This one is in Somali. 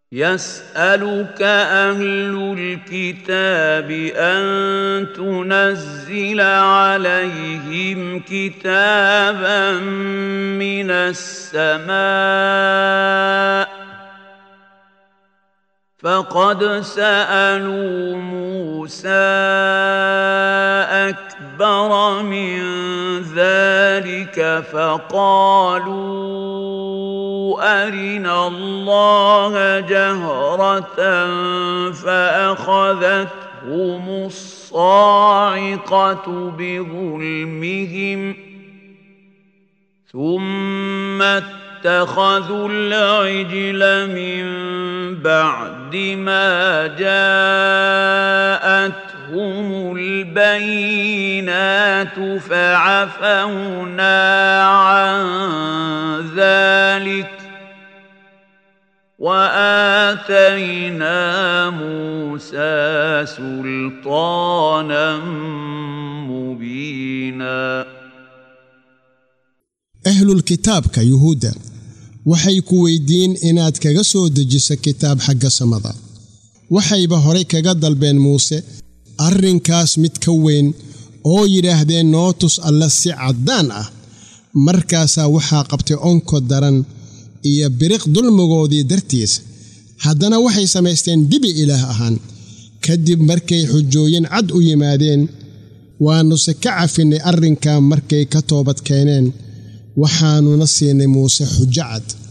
يسألك أهل الكتاب أن تنزل عليهم كتابا من السماء فقد سألوا موسى أكبر من ذلك فقالوا أرنا الله جهرة فأخذتهم الصاعقة بظلمهم ثم اتخذوا العجل من بعد ما جاءتهم البينات فعفونا عن ذلك واتينا موسى سلطانا مبينا ahlulkitaabka yuhuudda waxay ku weyddiin inaad kaga soo dejiso kitaab xagga samada waxayba horay kaga dalbeen muuse arrinkaas mid ka weyn oo yidhaahdeen noo tus alle si caddaan ah markaasaa waxaa qabtay onko daran iyo biriq dulmigoodii dartiis haddana waxay samaysteen dibi ilaah ahaan kadib markay xujooyin cad u yimaadeen waannuse ka cafinnay arrinkaa markay ka toobad keeneen waxaannuna siinay muuse xujo cad